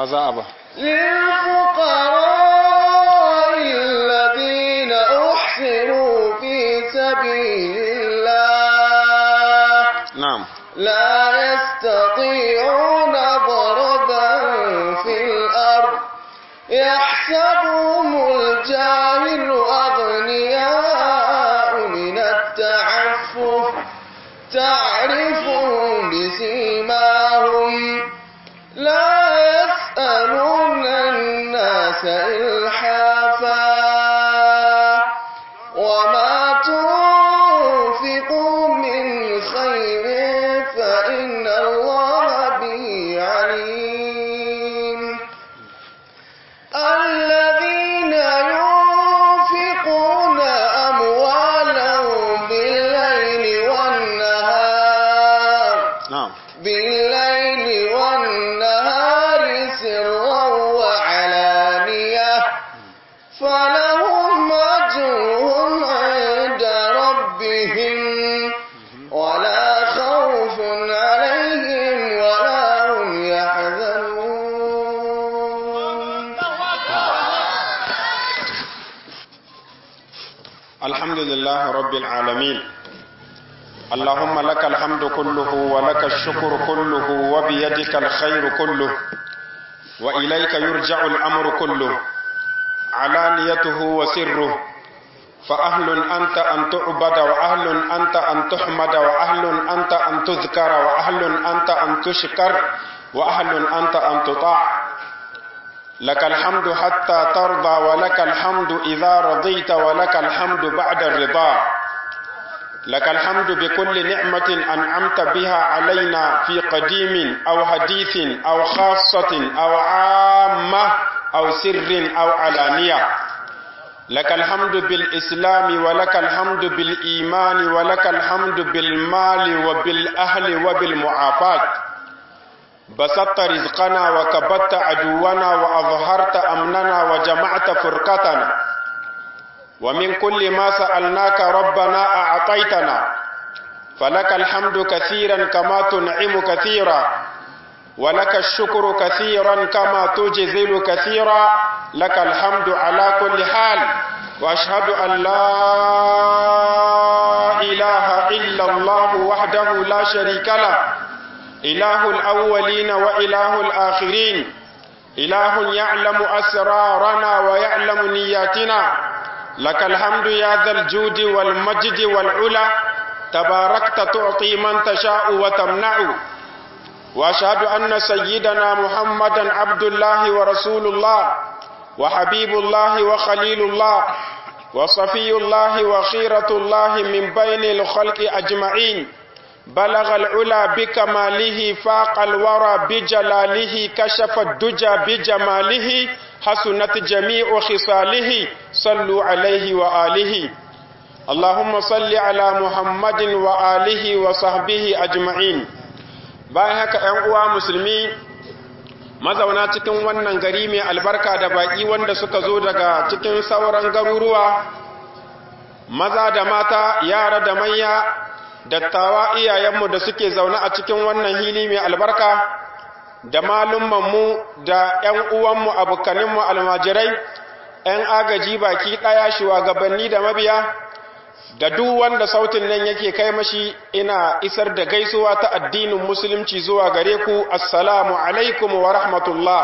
maza a ba للفقراء الذين أحسنوا في سبيل الله na'am لا يستطيعون ضربا في الأرض يحسبهم الجاهل أغنياء من التعفف تعرفهم بسيماهم لا يسألون الناس إلحافا وما تنفقوا من خير فإن الله به عليم الذين ينفقون أموالهم بالليل والنهار na'am بالليل والنهار سرا وعلانية فلهم أجرهم عند ربهم ولا خوف عليهم ولا هم يحزنون الحمد لله رب العالمين اللهم لك الحمد كله ولك الشكر كله وبيدك الخير كله وإليك يرجع الأمر كله علانيته وسره فأهل أنت أن تعبد وأهل أنت أن تحمد وأهل أنت أن تذكر وأهل أنت أن تشكر وأهل أنت أن تطاع لك الحمد حتى ترضى ولك الحمد إذا رضيت ولك الحمد بعد الرضا لك الحمد بكل نعمة أنعمت بها علينا في قديم أو حديث أو خاصة أو عامة أو سر أو علانية لك الحمد بالإسلام ولك الحمد بالإيمان ولك الحمد بالمال وبالأهل وبالمعافاة بسطت رزقنا وكبت عدونا وأظهرت أمننا وجمعت فرقتنا ومن كل ما سألناك ربنا أعطيتنا فلك الحمد كثيرا كما تنعم كثيرا ولك الشكر كثيرا كما تجزل كثيرا لك الحمد على كل حال وأشهد أن لا إله إلا الله وحده لا شريك له إله الأولين وإله الآخرين إله يعلم أسرارنا ويعلم نياتنا لك الحمد يا ذا الجود والمجد والعلا تباركت تعطي من تشاء وتمنع وأشهد أن سيدنا محمدا عبد الله ورسول الله وحبيب الله وخليل الله وصفي الله وخيرة الله من بين الخلق أجمعين بلغ العلا بكماله فاق الورى بجلاله كشف الدجى بجماله حسنت جميع خصاله صلوا عليه وآله اللهم صل على محمد وآله وصحبه أجمعين bayan haka ‘yan uwa musulmi mazauna cikin wannan gari mai albarka da baƙi wanda suka zo daga cikin sauran garuruwa maza da mata yara da manya dattawa iyayenmu da suke zaune a cikin wannan hili mai albarka da malummanmu da ‘yan uwanmu abokaninmu almajirai ‘yan agaji baki ɗaya shugabanni da mabiya da duk wanda sautin nan yake kai mashi ina isar da gaisuwa ta addinin musulunci zuwa gare ku assalamu alaikum wa rahmatullah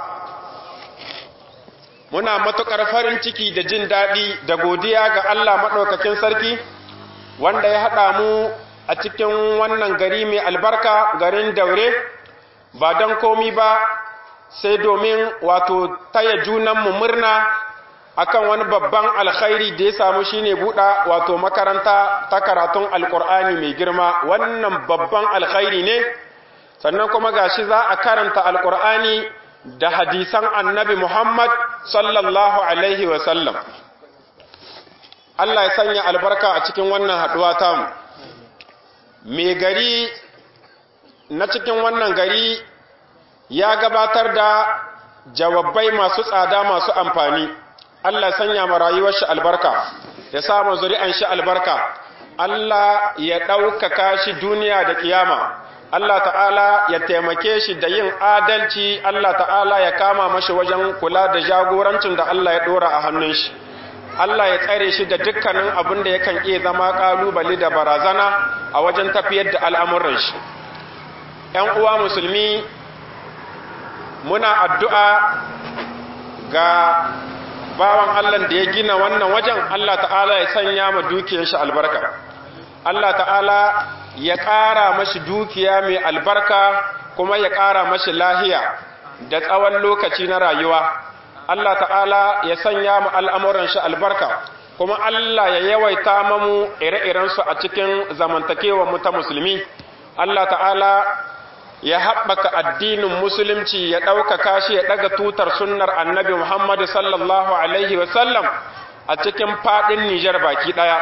muna matuƙar farin ciki da jin daɗi da godiya ga Allah maɗaukakin sarki wanda ya haɗa mu a cikin wannan gari mai albarka garin daure ba don komi ba sai domin wato taya junanmu murna akan wani babban alkhairi da ya samu shine buɗa wato makaranta ta karatun alkur'ani mai girma wannan babban alkhairi ne sannan kuma gashi za a karanta alkur'ani da hadisan annabi muhammad sallallahu alaihi wasallam Allah ya sanya albarka a cikin wannan haɗuwa tamu mai gari na cikin wannan gari ya gabatar da jawabai masu tsada masu amfani Allah sanya ma rayuwar shi albarka ya sa ma zuri'an shi albarka Allah ya ɗaukaka shi duniya da kiyama Allah ta'ala ya taimake shi da yin adalci Allah ta'ala ya kama mashi wajen kula da jagorancin da Allah ya dora a hannun shi Allah ya tsare shi da dukkanin abin da yakan iya zama kalubale da barazana a wajen tafiyar da al'amuran shi ‘yan uwa musulmi muna addu'a ga bawan Allah da ya gina wannan wajen Allah ta'ala ya sanya ma dukiyar shi albarka Allah ta'ala ya ƙara mashi dukiya mai albarka kuma ya ƙara mashi lahiya da tsawon lokaci na rayuwa Allah ta'ala ya sanya mu al'amuran shi albarka kuma Allah ya yawaita mamu ire-irensu a cikin zamantakewa mu ta musulmi Allah ta'ala ya haɓaka addinin musulunci ya ɗaukaka shi ya ɗaga tutar sunnar annabi Muhammadu sallallahu Alaihi wasallam a cikin faɗin Nijar baki ɗaya.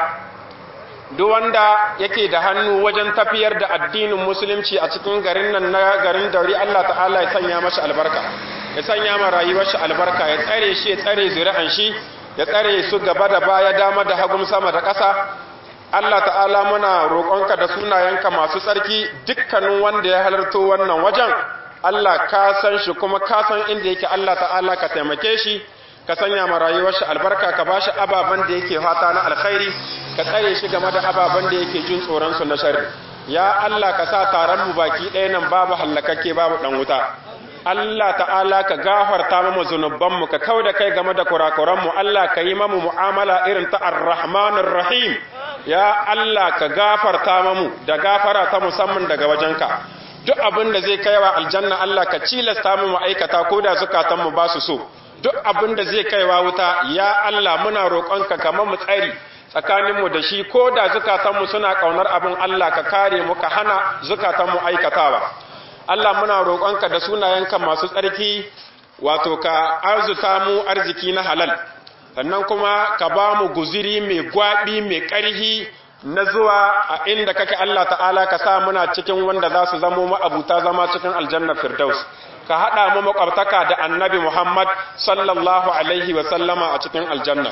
Duk wanda yake da hannu wajen tafiyar da addinin musulunci a cikin garin nan na garin dauri Allah ta'ala ya sanya mashi albarka, ya sanya ma rayuwar shi albarka, ya tsare shi ya tsare zuri'an shi, ya tsare su gaba da baya dama da hagun sama da ƙasa, Allah ta'ala muna roƙonka da sunayenka masu tsarki dukkanin wanda ya halarto wannan wajen Allah ka san shi kuma ka san inda yake Allah ta'ala ka taimake shi ka sanya ma rayuwar shi albarka ka bashi ababen da yake fata na alkhairi ka tsare shi game da ababen da yake jin tsoron su na sharri ya Allah ka sa taron mu baki ɗaya nan babu hallakakke babu dan wuta Allah ta'ala ka gafarta mu zunuban mu ka kauda kai game da kurakuran mu Allah ka yi mamu mu'amala irin ta ar-rahmanir rahim ya Allah ka gafarta mamu da gafara ta musamman daga wajenka duk abin da zai kaiwa aljanna Allah ka cilasta mu aikata ko da zukatan mu ba su so duk abin da zai kaiwa wuta ya Allah muna roƙonka ka mu tsari tsakanin mu da shi ko da zukatan mu suna kaunar abin Allah ka kare mu ka hana zukatan mu aikatawa Allah muna roƙonka da sunayenka masu tsarki wato ka arzuta mu arziki na halal sannan kuma ka ba mu guziri mai gwaɓi mai ƙarhi na zuwa a inda kake Allah ta'ala ka sa muna cikin wanda za su zamo ma'abuta zama cikin aljannar firdaus ka haɗa mu makwabtaka da annabi Muhammad sallallahu alaihi wa sallama a cikin aljanna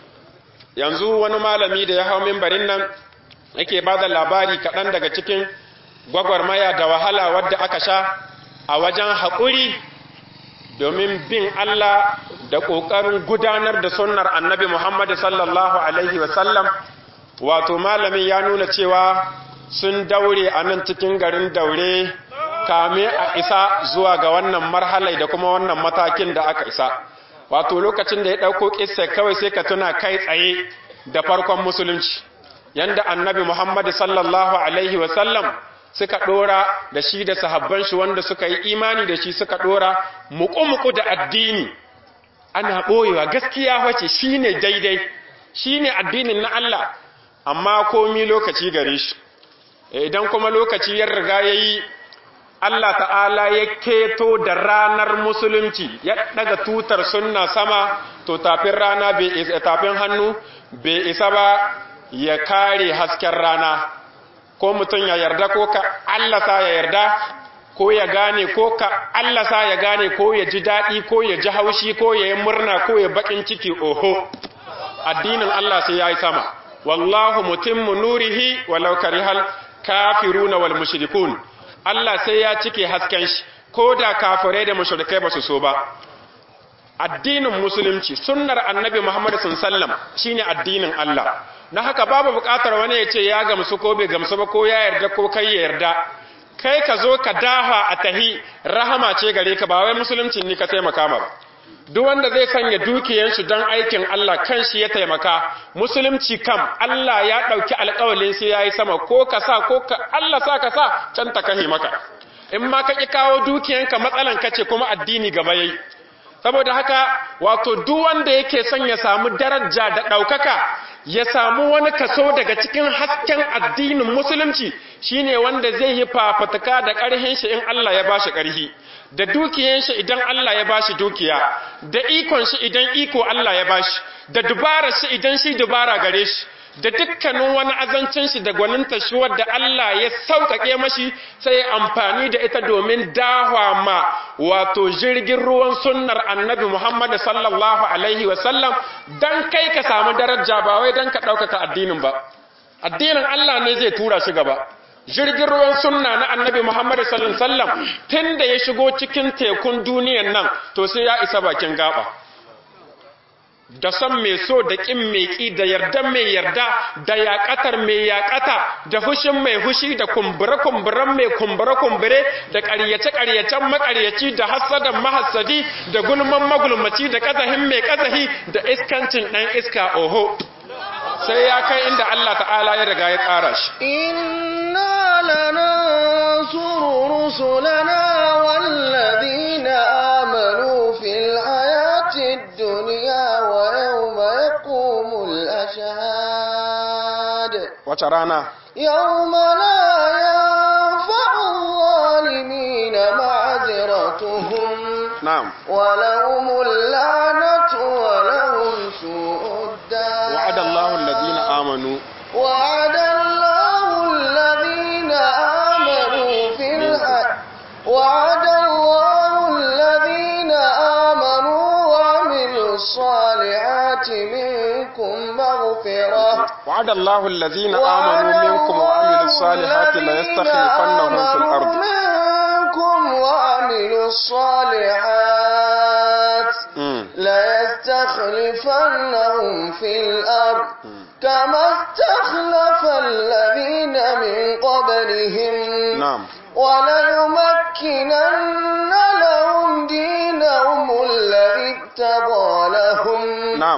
yanzu wani malami da ya hau mimbarin nan yake ba da labari kaɗan daga cikin gwagwarmaya da wahala wadda aka sha a wajen haƙuri domin bin Allah da ƙoƙarin gudanar da sunnar annabi Muhammad sallallahu Alaihi wasallam wato malamin ya nuna cewa sun daure a nan cikin garin daure kame a isa zuwa ga wannan marhalai da kuma wannan matakin da aka isa wato lokacin da ya ɗauko ƙisa kawai sai ka tuna kai tsaye da farkon musulunci yanda annabi Muhammad sallallahu Alaihi wasallam suka ɗora da shi da sahabban shi wanda suka yi imani da shi suka ɗora muku-muku da addini ana ɓoyewa gaskiya wace shi ne daidai shi ne addinin na Allah amma komi lokaci gare shi idan kuma lokaci ya riga ya yi Allah ta'ala ya keto da ranar musulunci ya ɗaga tutar sunna sama to tafin rana tafin hannu bai isa ba ya kare hasken rana ko mutum ya yarda ko ka Allah sa ya yarda ko ya gane ko ka Allah sa ya gane ko ya ji daɗi ko ya ji haushi ko ya yi murna ko ya bakin ciki oho addinin Allah sai ya yi sama wallahu mutimmu nurihi walau karihal kafiruna wal mushrikun Allah sai ya cike hasken shi ko da kafirai da mushrikai ba su so ba addinin musulunci sunnar annabi Muhammad sallallahu alaihi wasallam shine addinin Allah na haka babu bukatar wani ya ce ya gamsu ko bai gamsu ba ko ya yarda ko kai ya yarda kai ka zo ka dafa a tahi rahama ce gare ka ba wai musulunci ni ka taimaka ma ba duk wanda zai sanya dukiyansu don aikin Allah kan shi ya taimaka musulunci kam Allah ya ɗauki alƙawalin sai ya yi sama ko ka sa ko ka Allah sa ka sa can ta kahi maka in ma ka ƙi kawo dukiyanka matsalan ka ce kuma addini gaba yayi saboda haka wato duk wanda yake son ya samu daraja da ɗaukaka ya samu wani kaso daga cikin hasken addinin musulunci shine wanda zai yi fafatuka da ƙarhin shi in Allah ya bashi ƙarhi da dukiyan shi idan Allah ya bashi dukiya da ikon shi idan iko Allah ya bashi da dubara shi idan shi dubara gare shi da dukkanin wani azancin shi da gwaninta shi wadda Allah ya sauƙaƙe mashi sai amfani da ita domin dahwa ma wato jirgin ruwan sunnar annabi Muhammad sallallahu alaihi wasallam dan kai ka samu daraja ba wai dan ka ɗaukaka addinin ba addinin Allah ne zai tura shi gaba jirgin ruwan sunna na annabi Muhammad sallallahu alaihi wasallam tunda ya shigo cikin tekun duniyan nan to sai ya isa bakin gaba da son mai so da ƙin mai ƙi da yardan mai yarda da yaƙatar mai yaƙata da hushin mai hushi da kumbure-kumburen mai kumbure-kumbure da ƙaryace-ƙaryacen maƙaryaci da hassadan mahassadi da gulman magulmaci da ƙazahin mai ƙazahi da iskancin ɗan iska oho sai ya kai inda Allah ta'ala ya riga ya tsara shi إنا لننصر رسلنا والذين آمنوا في الحياة الدنيا ويوم يقوم الأشهاد wace rana يوم لا ينفع الظالمين معذرتهم na'am ولهم اللعنة ولهم سوء الدار wa'ada Allahu allazina amanu وعد الله الذين آمنوا في الحياة وعد الله الذين آمنوا وعملوا الصالحات منكم مغفرة وعد الله الذين آمنوا منكم وعملوا الصالحات لا يستخلفنهم في الأرض منكم وعملوا الصالحات مم. ليستخلفنهم في الأرض كما استخلف الذين من قبلهم نعم وليمكنن لهم دينهم الذي ارتضى لهم نعم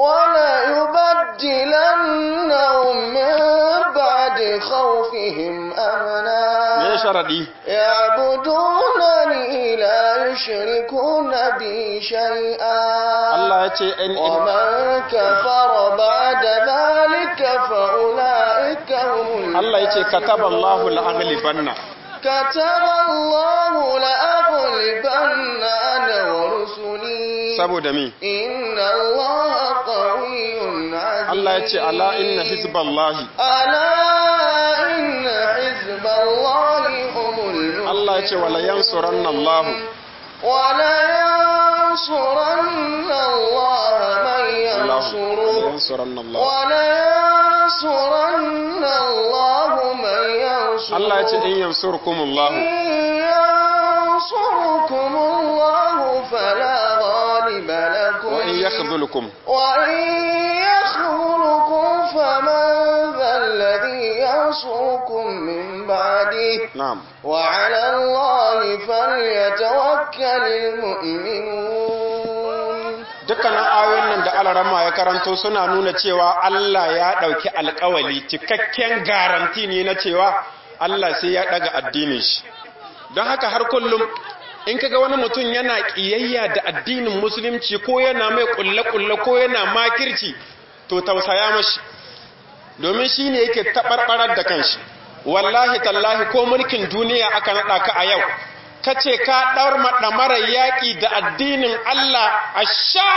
وليبدلنهم من بعد خوفهم me أمنا sharadi يعبدونني لا يشركون بي شيئا Allah ya ce in ومن كفر بعد ذلك فأولئك هم Allah ya ce kataballahu la'aghlibanna كتب الله لأغلبن أنا ورسلي saboda mi إن الله قوي عزيز Allah ya ce ala inna hizballahi ألا إن حزب الله هم المفلحون Allah ya ce wala yansuranna Allah ولينصرن الله من ينصره yansuranna Allah ولينصرن الله من ينصره Allah ya ce in yansurkumullahu إن ينصركم الله فلا غالب لكم wa in yakhdhulukum وإن يخذلكم فمن ذا الذي ينصركم من بعده na'am وعلى الله فليتوكل المؤمنون dukkanin ayoyin nan da alarama ya karanto suna nuna cewa Allah ya ɗauki alkawali cikakken garanti ne na cewa Allah sai ya ɗaga addinin shi don haka har kullum in kaga wani mutum yana ƙiyayya da addinin musulunci ko yana mai ƙulle-ƙulle ko yana makirci to tausaya mashi domin shi ne yake taɓarɓarar da kanshi wallahi tallahi ko mulkin duniya aka naɗa ka a yau ka ce ka ɗaur maɗamarar yaƙi da addinin Allah a sha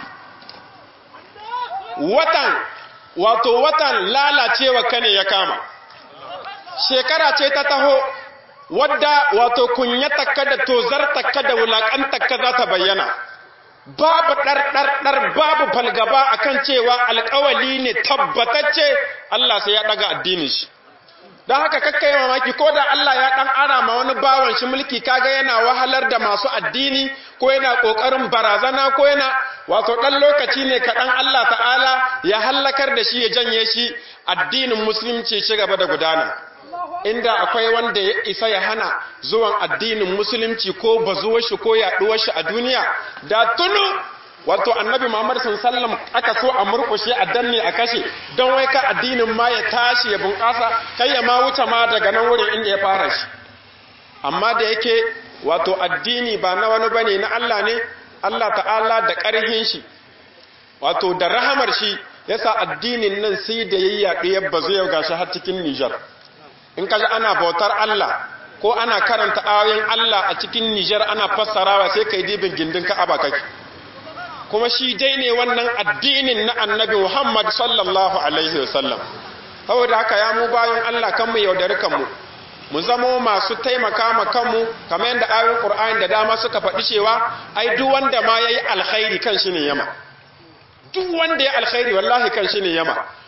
watan wato watan lalacewa ka ne ya kama shekara ce ta taho wadda wato kunyatakka da tozartakka da wulaƙantakka za ta bayyana babu ɗarɗarɗar babu falgaba akan cewa alƙawali ne tabbatacce Allah sai ya ɗaga addinin shi don haka kakka yi mamaki ko da Allah ya ɗan ara ma wani bawan shi mulki kaga yana wahalar da masu addini ko yana ƙoƙarin barazana ko yana wato ɗan lokaci ne kaɗan Allah ta'ala ya hallakar da shi ya janye shi addinin musulunci ci gaba da gudana inda akwai wanda ya isa ya hana zuwan addinin musulunci ko bazuwar shi ko yaɗuwar shi a duniya da tunu wato annabi Muhammad sallallahu aka so a murkushe a danne a kashe don wai ka addinin ma ya tashi ya bunƙasa kai ya ma wuce ma daga nan wurin inda ya fara shi amma da yake wato addini ba na wani bane na Allah ne Allah ta'ala da ƙarhin shi wato da rahamar shi yasa addinin nan sai da yayyaɗe ya bazu yau gashi har cikin Nijar in kaji ana bautar Allah ko ana karanta ayoyin Allah a cikin Nijar ana fassarawa sai kai dibin gindin Ka'aba kake kuma shi dai ne wannan addinin na annabi Muhammad sallallahu Alaihi wasallam. Saboda haka ya mu bayan Allah kanmu yaudari kanmu, mu zamo masu taimaka ma kanmu kamar yadda ayoyin Ƙur'ani da dama suka faɗi cewa, ai duk wanda ma ya yi alkhairi kan shi ne yama. Duk wanda ya alkhairi wallahi kan shi ne yama.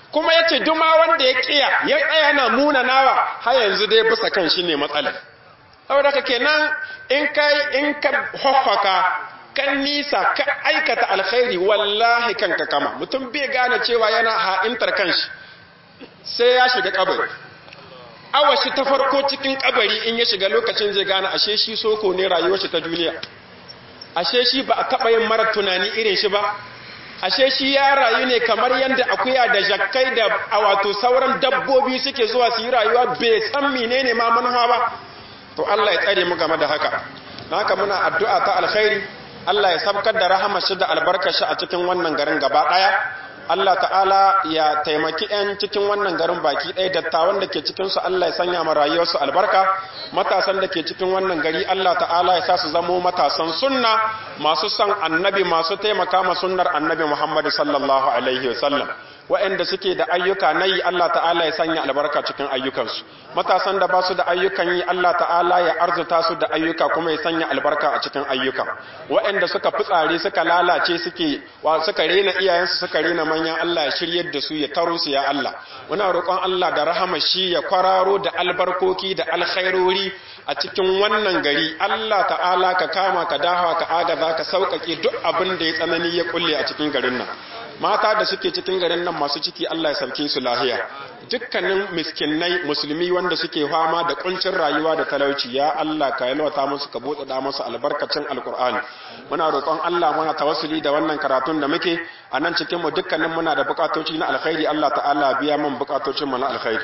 kuma ya ce duma wanda ya kiya ya tsaya na muna nawa har yanzu dai bisa kan shi ne matsalar saboda ka kenan in kai in ka hoffaka kan nisa ka aikata alkhairi wallahi kanka kama mutum bai gane cewa yana ha'intar kanshi sai ya shiga kabari awashi ta farko cikin kabari in ya shiga lokacin zai gane ashe shi soko ne rayuwar shi ta duniya ashe shi ba a taɓa yin mara tunani irin shi ba ashe shi ya rayu ne kamar yadda akuya da jakkai da a wato sauran dabbobi suke zuwa su yi rayuwa bai san menene ma manufa ba to Allah ya tsare mu game da haka haka muna addu'a ta alkhairi Allah ya sabkar da rahama shi da albarkar shi a cikin wannan garin gaba daya Allah ta'ala ya taimaki 'yan cikin wannan garin baki ɗaya dattawan da ke cikinsu Allah ya sanya ma rayuwarsu albarka matasan da ke cikin wannan gari Allah ta'ala ya sa su zamo matasan sunna masu son annabi masu taimaka ma sunnar annabi Muhammad sallallahu alaihi wasallam waɗanda suke da ayyuka na yi Allah ta'ala ya sanya albarka cikin ayyukansu matasan da ba su da ayyukan yi Allah ta'ala ya arzuta su da ayyuka kuma ya sanya albarka a cikin ayyuka waɗanda suka fitsare suka lalace suke wa suka rena iyayensu suka rena manyan Allah ya shiryar da su ya taro su ya Allah muna roƙon Allah da rahama shi ya kwararo da albarkoki da alkhairori a cikin wannan gari Allah ta'ala ka kama ka dahawa ka agaza ka sauƙaƙe duk abin da ya tsanani ya kulle a cikin garin nan mata da suke cikin garin nan masu ciki Allah ya sauke su lahiya dukkanin miskinai musulmi wanda suke fama da kuncin rayuwa da talauci ya Allah ka yalwata musu ka bude da musu albarkacin alkur'ani muna roƙon Allah muna tawassuli da wannan karatun da muke a nan cikin mu dukkanin muna da bukatoci na alkhairi Allah ta'ala biya mun bukatocin mu na alkhairi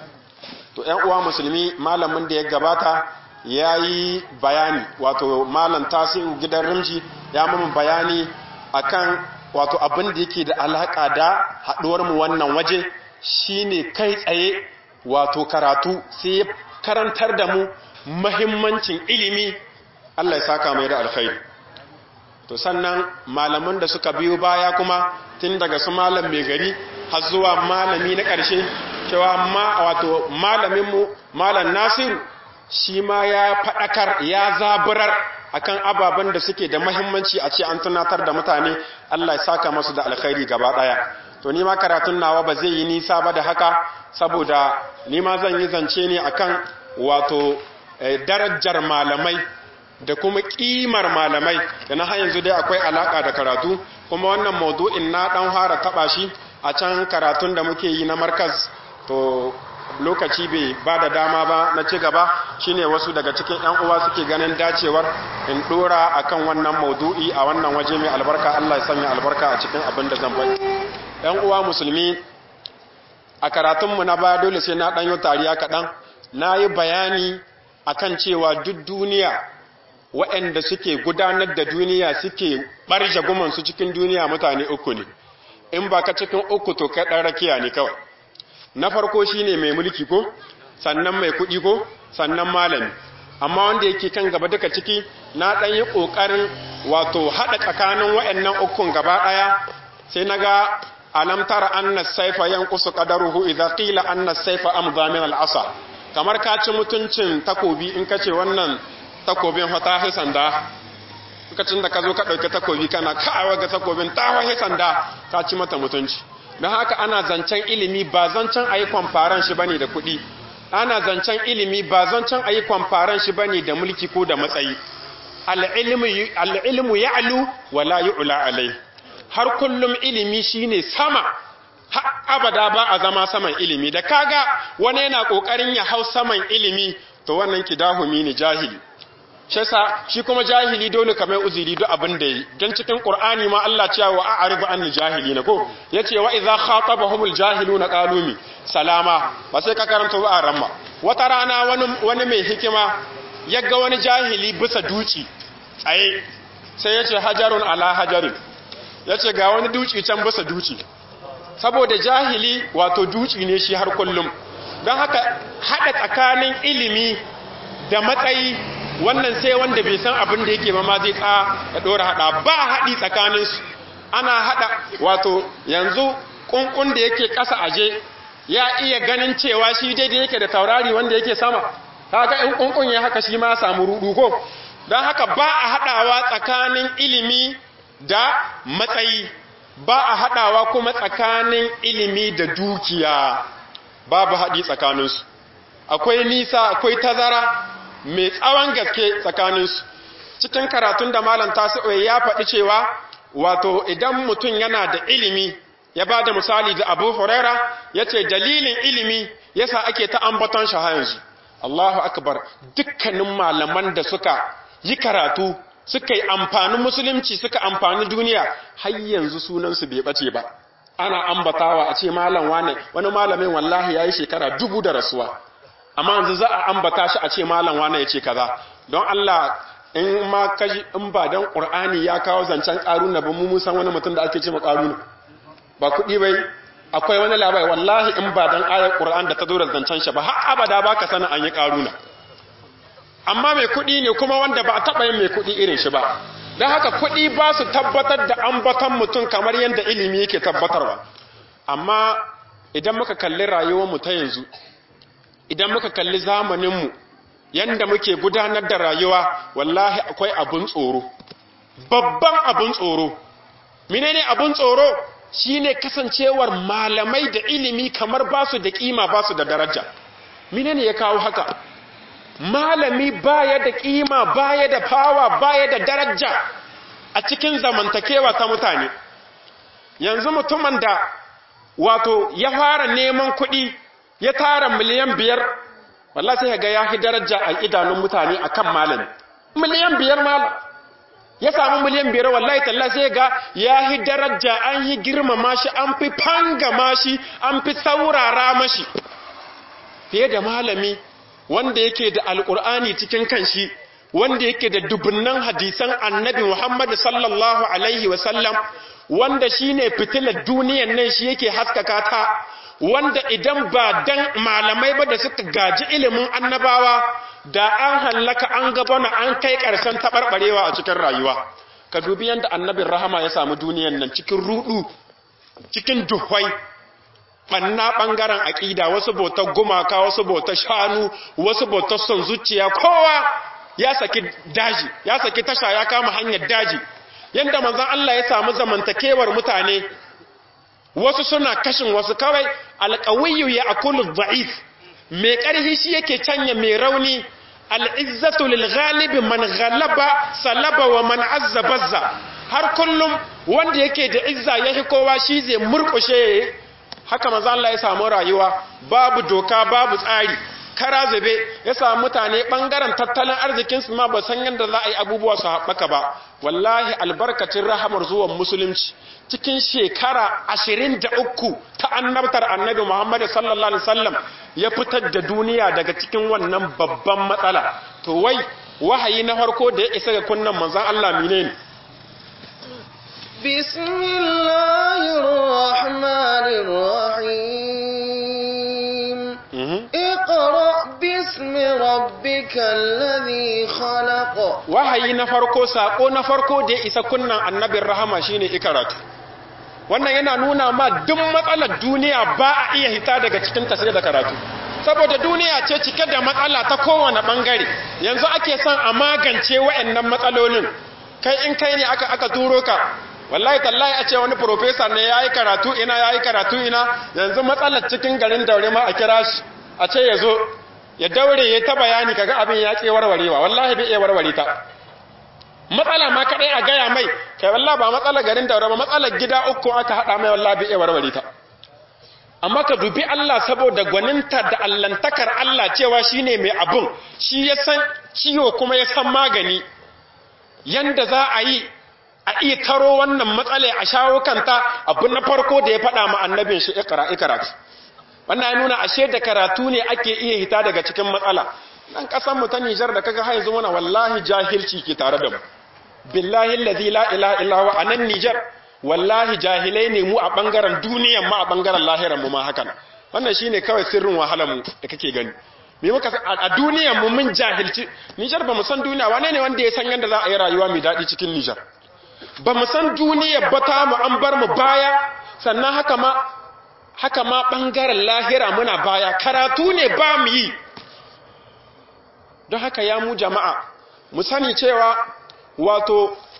to ƴan uwa musulmi malamin da ya gabata yayi bayani wato malam tasiru gidan rimji ya mun bayani akan wato abin da yake da alaka da haduwar mu wannan waje shine kai tsaye wato karatu sai ya karantar da mu mahimmancin ilimi Allah ya saka mai da alkhairi to sannan malaman da suka biyo baya kuma tun daga su malam mai gari har zuwa malami na ƙarshe cewa ma wato malamin mu malam Nasiru shi ma ya faɗakar ya zaburar akan ababen da suke da mahimmanci a ce an tunatar da mutane Allah ya saka masu da alkhairi gaba daya to ni ma karatun nawa ba zai yi nisa ba da haka saboda ni ma zan yi zance ne akan wato darajar malamai da kuma kimar malamai da na har yanzu dai akwai alaka da karatu kuma wannan maudu'in na dan fara taba shi a can karatun da muke yi na markaz to lokaci bai ba da dama ba na ci gaba shine wasu daga cikin yan uwa suke ganin dacewar in dora akan wannan maudu'i a wannan waje mai albarka Allah ya sanya albarka a cikin abin da zan bai yan uwa musulmi a karatunmu na baya dole sai na ɗanyo tariya kaɗan na yi bayani akan cewa duk duniya waɗanda suke gudanar da duniya suke ɓarje gumansu cikin duniya mutane uku ne in ba ka cikin uku to kai ɗan rakiya ne kawai na farko shine mai mulki ko sannan mai kuɗi ko sannan malami amma wanda yake kan gaba duka ciki na ɗan yi ƙoƙarin wato haɗa tsakanin waɗannan ukun gaba ɗaya sai na ga alam tara anna saifa yanqusu qadaruhu idza qila anna saifa amdha min al-asa kamar ka ci mutuncin takobi in kace wannan takobin fa ta sanda lokacin da ka zo ka ɗauki takobi kana ka'awa ga takobin ta wahe sanda ka ci mata mutunci don haka ana zancen ilimi ba zancen a yi kwamfaran shi bane da kuɗi ana zancen ilimi ba zancen a yi kwamfaran shi bane da mulki ko da matsayi al'ilmu ya alu wala yi ula alai har kullum ilimi shine sama har abada ba a zama saman ilimi da kaga wani yana ƙoƙarin ya hau saman ilimi to wannan kidahumi ne jahili shi yasa shi kuma jahili dole kamar uzuri duk abin da yi dan cikin qur'ani ma Allah cewa wa a'ridu anil jahilina ko yace wa idza khatabahumul jahiluna qalu mi salama ba sai ka karanta ba ramma wata rana wani wani mai hikima yaga wani jahili bisa duci tsaye sai yace hajarun ala hajarin yace ga wani duci can bisa duci saboda jahili wato duci ne shi har kullum don haka hada tsakanin ilimi da matsayi wannan sai wanda bai san abin da yake ba ma zai tsa ya dora hada ba haɗi tsakaninsu ana hada wato yanzu kunkun da yake ƙasa aje ya iya ganin cewa shi daidai yake da taurari wanda yake sama kaga in kunkun ya haka shi ma samu rudu ko don haka ba a haɗawa tsakanin ilimi da matsayi ba a haɗawa kuma tsakanin ilimi da dukiya babu haɗi tsakaninsu akwai nisa akwai tazara mai tsawon gaske tsakaninsu cikin karatun da malam tasi'o ya faɗi cewa wato idan mutum yana da ilimi ya ba da misali da abu huraira ya ce dalilin ilimi yasa ake ta ambaton shi yanzu Allahu akbar dukkanin malaman da suka yi karatu suka yi amfanin musulunci suka amfani duniya har yanzu sunansu bai bace ba ana ambatawa a ce malam wane wani malamin wallahi yayi shekara dubu da rasuwa amma yanzu za a ambata shi a ce malam wane ya ce kaza don Allah in ma kaji in ba dan Qur'ani ya kawo zancen karuna ba mu mun san wani mutum da ake ce ma karuna ba kuɗi bai akwai wani labari wallahi in ba dan ayar Qur'an da ta zo da zancen shi ba har abada baka sanin an yi karuna amma mai kuɗi ne kuma wanda ba a taɓa yin mai kuɗi irin shi ba don haka kuɗi ba su tabbatar da ambaton mutum kamar yadda ilimi yake tabbatarwa amma idan muka kalli rayuwarmu ta yanzu idan muka kalli zamaninmu yadda muke gudanar da rayuwa wallahi akwai abun tsoro babban abun tsoro menene abun tsoro shine kasancewar malamai da ilimi kamar ba su da kima ba su da daraja menene ya kawo haka malami baya da kima baya da fawa baya da daraja a cikin zamantakewa ta mutane yanzu mutumin da wato ya fara neman kuɗi ya tara miliyan biyar wallah sai ga ya fi daraja a idanun mutane akan malami miliyan biyar malam ya samu miliyan biyar wallahi talla sai ga ya fi daraja an yi girmama shi an fi fangama shi an fi saurara mashi fiye da malami wanda yake da alƙur'ani cikin kanshi wanda yake da dubunnan hadisan annabi Muhammad sallallahu alaihi wasallam wanda shine fitilar duniyar nan shi yake haskaka ta wanda idan ba dan malamai ba da suka gaji ilimin annabawa da an hallaka an gabana an kai ƙarshen taɓarɓarewa a cikin rayuwa ka dubi yadda annabin rahama ya samu duniyar nan cikin rudu cikin duhwai ɓanna ɓangaren aƙida wasu bautar gumaka wasu bautar shanu wasu bautar son zuciya kowa ya saki daji ya saki tasha ya kama hanyar daji yadda manzan Allah ya samu zamantakewar mutane wasu suna kashin wasu kawai alƙawiyu ya akulu da'if mai ƙarfi shi yake canya mai rauni al'izzatu lil ghalibi man ghalaba salaba wa man azza bazza har kullum wanda yake da izza yahi kowa shi zai murƙushe haka maza Allah ya samu rayuwa babu doka babu tsari kara zube ya samu mutane bangaren tattalin arzikin su ma ba san yadda za a yi abubuwa su haɓaka ba wallahi albarkacin rahamar zuwan musulunci cikin shekara ashirin da uku ta annabtar annabi muhammad sallallahu alaihi wasallam ya fitar da duniya daga cikin wannan babban matsala to wai wahayi na farko da ya isa ga kunnan manzon Allah menene بسم الله الرحمن الرحيم اقرأ باسم ربك الذي خلق wahayi na farko sako na farko da ya isa kunnan annabin rahama shine ikaratu wannan yana nuna ma duk matsalar duniya ba a iya hita daga cikin ta sai da karatu saboda duniya ce cike da matsala ta kowane bangare yanzu ake son a magance waɗannan matsalolin kai in kai ne aka aka turo ka wallahi tallahi a ce wani professor ne yayi karatu ina yayi karatu ina yanzu matsalar cikin garin daure ma a kira shi a ce yazo ya daure ya ta bayani kaga abin ya ke warwarewa wallahi bai iya warware ta matsala ma kadai a gaya mai kai wallahi ba matsalar garin daure ba matsalar gida uku aka hada mai wallahi bai iya warware ta amma ka dubi Allah saboda gwaninta da allantakar Allah cewa shine mai abun shi ya san ciwo kuma ya san magani yanda za a yi a iya taro wannan matsala a shawo kanta abu na farko da ya faɗa ma annabin shi ikra ikratu wannan ya nuna ashe da karatu ne ake iya hita daga cikin matsala dan kasan mu ta Niger da kaga har yanzu muna wallahi jahilci ke tare da mu billahi allazi la ilaha illa huwa anan Niger wallahi jahilai ne mu a bangaren duniyan ma a bangaren lahiran mu ma hakan wannan shine kawai sirrin wahalar mu da kake gani me muka a duniyan mu mun jahilci Niger ba mu san duniya wane ne wanda ya san yanda za a yi rayuwa mai daɗi cikin Niger ba mu san duniya ba ta mu an bar mu baya sannan haka ma haka ma ɓangaren lahira muna baya karatu ne ba mu yi don haka ya mu jama'a mu sani cewa wato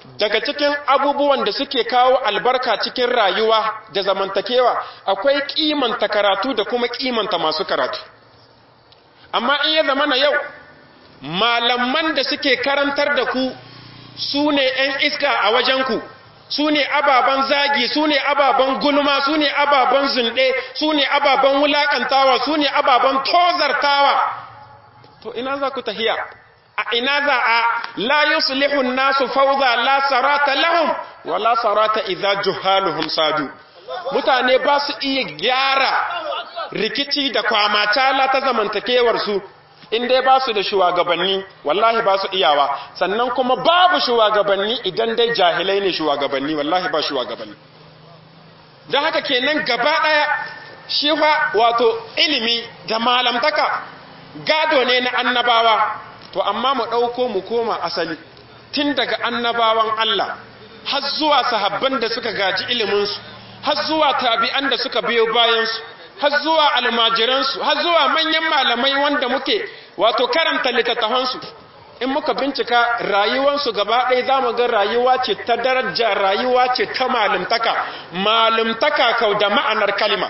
daga cikin abubuwan da suke kawo albarka cikin rayuwa da zamantakewa akwai kimanta karatu da kuma kimanta masu karatu amma in ya zama na yau malaman da suke karantar da ku su ne 'yan iska a wajenku su ne ababen zagi su ne ababen gulma su ne ababen zunɗe su ne ababen wulaƙantawa su ne ababen tozartawa to ina za ku tahiya a ina za a la yuslihu nasu fawza la sarata lahum wa la sarata idza juhaluhum sadu mutane ba su iya gyara rikici da kwamata ta zamantakewar su in dai ba su da shugabanni wallahi ba su iyawa sannan kuma babu shugabanni idan dai jahilai ne shugabanni wallahi ba shugabanni don haka kenan gaba ɗaya shi fa wato ilimi da malamtaka gado ne na annabawa to amma mu ɗauko mu koma asali tun daga annabawan Allah har zuwa sahabban da suka gaji iliminsu har zuwa tabi'an da suka biyo bayansu har zuwa almajiransu har zuwa manyan malamai wanda muke wato karanta littattafansu in muka bincika rayuwansu gaba ɗaya za mu ga rayuwa ce ta daraja rayuwa ce ta malimtaka malimtaka kau da ma'anar kalima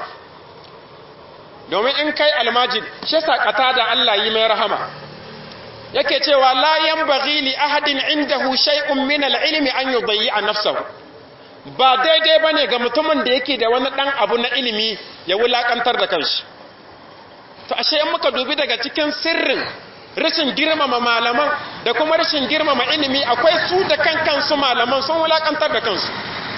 domin in kai almajid shi sakata da Allah yi mai rahama yake cewa la yanbaghi li ahadin indahu shay'un min al-ilmi an yudayyi nafsahu ba daidai bane ga mutumin da yake da wani dan abu na ilimi ya wulakantar da kanshi to ashe in muka dubi daga cikin sirrin rashin girmama malaman da kuma rashin girmama ilimi akwai su da kan kansu malaman sun wulakantar da kansu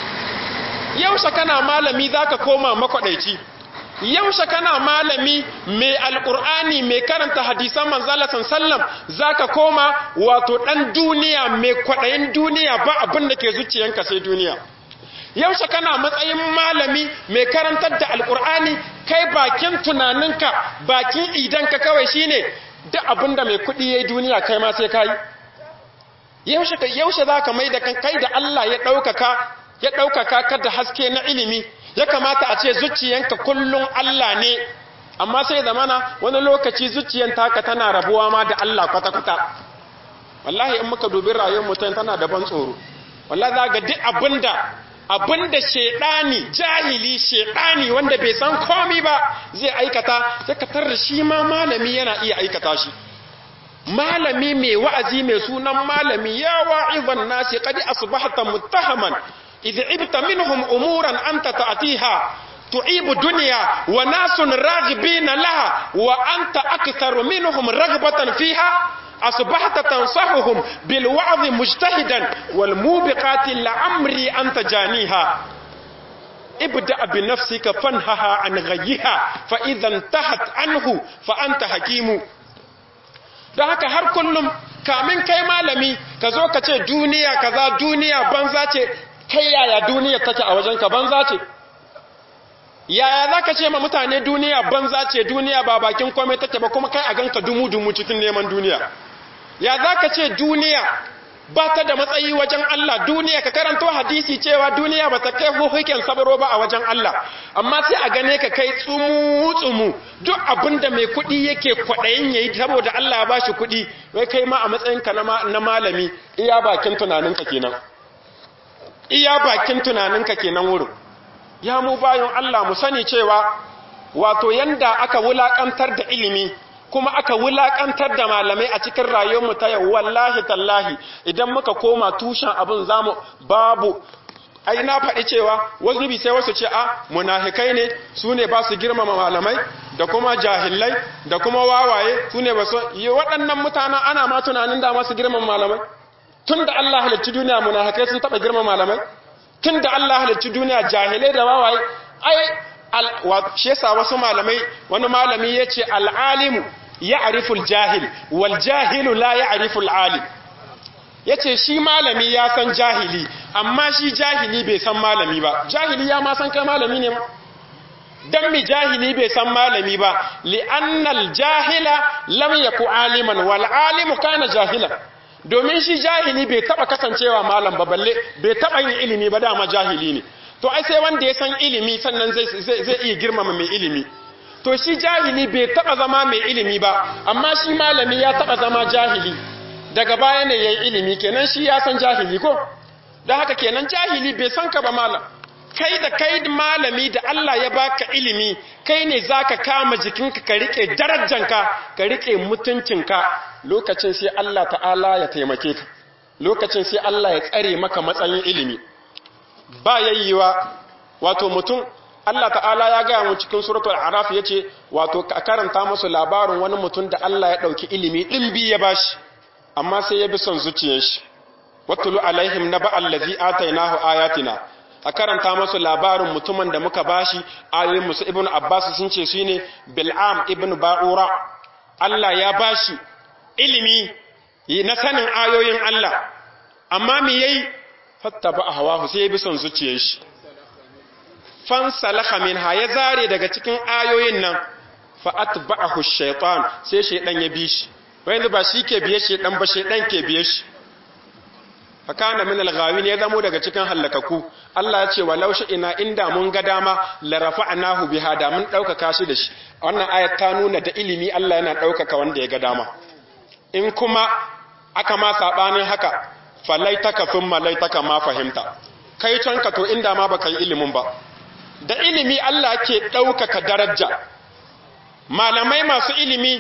yaushe kana malami zaka koma makwadaici yaushe kana malami mai alkur'ani mai karanta hadisan manzala sallam zaka koma wato dan duniya mai kwadayin duniya ba abin da ke zuciyanka sai duniya yaushe kana matsayin malami mai karantar da alkur'ani kai bakin tunaninka bakin idanka kawai shine duk abin da mai kuɗi yayi duniya kai ma sai kai yaushe yaushe zaka mai da kai da Allah ya ɗaukaka ya ɗaukaka ka da haske na ilimi ya kamata a ce zuciyanka kullum Allah ne amma sai zamana wani lokaci zuciyan taka tana rabuwa ma da Allah kwata-kwata wallahi in muka dubi rayuwar mutum tana da ban tsoro wallahi za ga duk abinda abinda shedani jahili shedani wanda bai san komi ba zai aikata sai ka tarda shi ma malami yana iya aikata shi malami mai wa'azi mai sunan malami ya wa'izan nasi qad asbahta muttahaman إذ عبت منهم أمورا أنت تأتيها تعيب دنيا وناس راغبين لها وأنت أكثر منهم رغبة فيها أصبحت تنصحهم بالوعظ مجتهدا والموبقات لعمري أنت جانيها ابدأ بنفسك فانهها عن غيها فإذا انتهت عنه فأنت حكيم da haka har kullum kamin kai malami ka zo ka ce duniya kaza duniya banza ce kai yaya duniya take a wajenka banza ce yaya za ka ce ma mutane duniya banza ce duniya ba bakin kome take ba kuma kai a ganka dumu-dumu cikin neman duniya ya za ka ce duniya ba ta da matsayi wajen Allah duniya ka karanto hadisi cewa duniya ba ta kai hukuken sabaro ba a wajen Allah amma sai a gane ka kai tsumu-tsumu duk abinda mai kuɗi yake kwaɗayin yayi saboda Allah ya ba shi kuɗi wai kai ma a matsayinka na malami iya bakin tunaninka kenan iya bakin tunaninka kenan wurin ya mu bayan Allah mu sani cewa wato yanda aka wulakantar da ilimi kuma aka wulakantar da malamai a cikin rayuwarmu ta yau wallahi tallahi idan muka koma tushen abin zamu babu ai na faɗi cewa wasu bi sai wasu ce a munafikai ne su ne ba su girmama malamai da kuma jahillai da kuma wawaye su ne ba su yi waɗannan mutanen ana ma tunanin da masu girmama malamai tun da Allah halicci duniya munafikai sun taɓa girmama malamai tun da Allah halicci duniya jahilai da wawaye ai shi yasa wasu malamai wani malami ya ce al'alimu ya ariful jahil wal jahilu la ya ariful alim ya ce shi malami ya san jahili amma shi jahili bai san malami ba jahili ya ma san kai malami ne ma dan mi jahili bai san malami ba li'annal jahila lam yaku aliman wal alimu kana jahilan domin shi jahili bai taba kasancewa malam ba balle bai taba yin ilimi ba dama jahili ne to ai sai wanda ya san ilimi sannan zai zai iya girmama mai ilimi to shi jahili bai taba zama mai ilimi ba amma shi malami ya taba zama jahili daga baya ne yayin ilimi kenan shi ya san jahili ko don haka kenan jahili bai san ka ba malam kai da kai malami da Allah ya baka ilimi kai ne zaka kama jikinka ka rike darajanka ka rike mutuncinka lokacin sai Allah ta'ala ya taimake ka lokacin sai Allah ya tsare maka matsayin ilimi ba yayyiwa wato mutum Allah ta'ala ya gaya mu cikin suratul araf yace wato ka karanta musu labarin wani mutum da Allah ya dauki ilimi dimbi ya bashi amma sai ya bi son zuciyar shi watulu alaihim naba allazi atainahu ayatina a karanta musu labarin mutumin da muka bashi ayoyin musu ibnu abbas sun ce shine bil'am ibnu ba'ura Allah ya bashi ilimi na sanin ayoyin Allah amma me yayi fattaba hawahu sai ya bi son zuciyar shi fansalakha minha ya zare daga cikin ayoyin nan fa atba'ahu shaytan sai shaydan ya bi shi wanda ba shi ke biye shaydan ba shaydan ke biye shi fa kana min al-ghawin ya zamo daga cikin hallakaku Allah ya ce walau ina inda mun ga dama la rafa'nahu biha da mun daukaka shi da shi wannan ayat ta nuna da ilimi Allah yana daukaka wanda ya ga dama in kuma aka ma sabanin haka falaitaka thumma laitaka ma fahimta kai canka to inda ma baka yi ilimin ba da ilimi Allah ke ɗaukaka daraja malamai masu ilimi